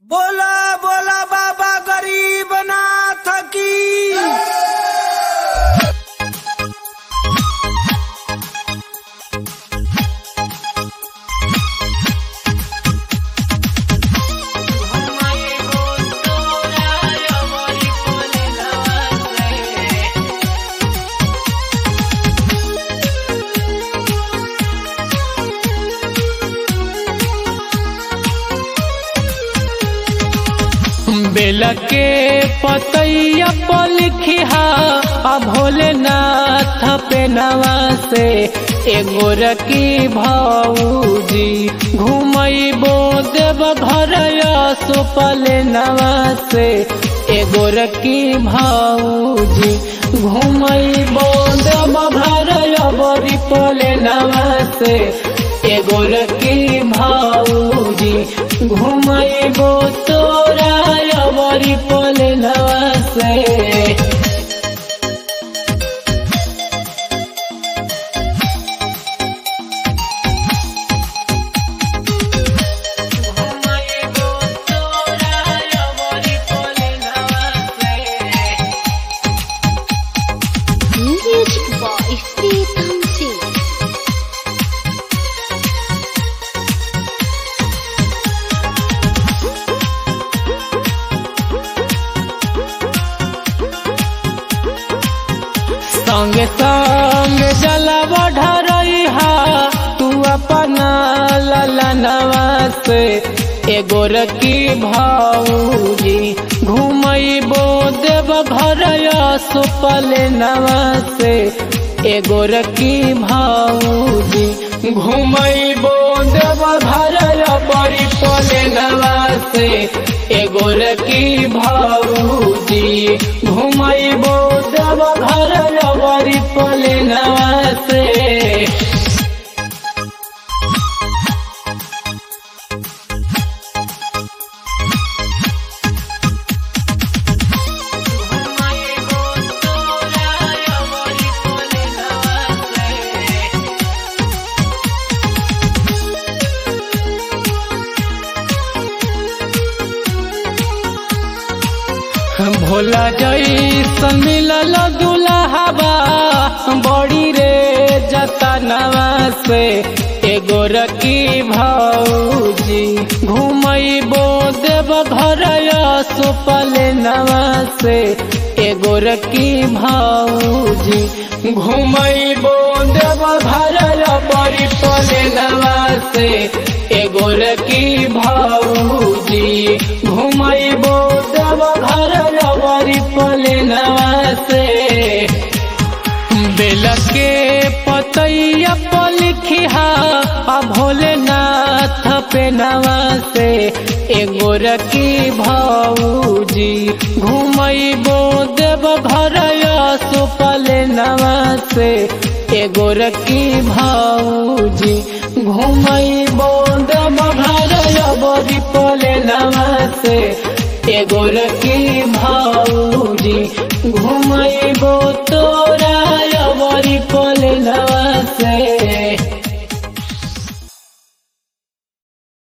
बोला बोला बाबा गरीब नाथ की बेल के पतैया पर लिखिहा आ भोलेनाथ पे नवा से एगो रकी भौजी घुमैबो देव घर सुपल नवा से एगो रकी भौजी घुमैबो देव घर बरी पले नवा से एगो रकी भौजी घुमैबो तोरा बरी पले नवा से Music by Stephen Singh. संगे संग जला बढ़ा तू अपना ललनवा से एगो रकी भौजी घुमैबो देव घर सुपल नवा से एगो रकी भौजी घुमैबो देव घर बड़ी पले नवा से एगो रकी भौजी घुमैबो देव घर बड़ी पले नवा से भोला जैसन मिलल दुल्हबा बड़ी रे जतनवा से एगो रकी भौजी घुमैबो देव घर सुपल नवा से एगो रकी भौजी घुमैबो देव घर बड़ी पले नवा से एगो रकी भौजी घुमैबो देव घर बड़ी पले नवा से बेल के पतैया पर लिखिहा आ भोलेनाथ पे नवा से एगो रकी भौजी घुमैबो देव घर सुपल नवा से एगो रकी भौजी घुमैबो देव घर बड़ी पले नवा से एगो रकी भौजी घुमैबो तोरा बड़ी पले नवा से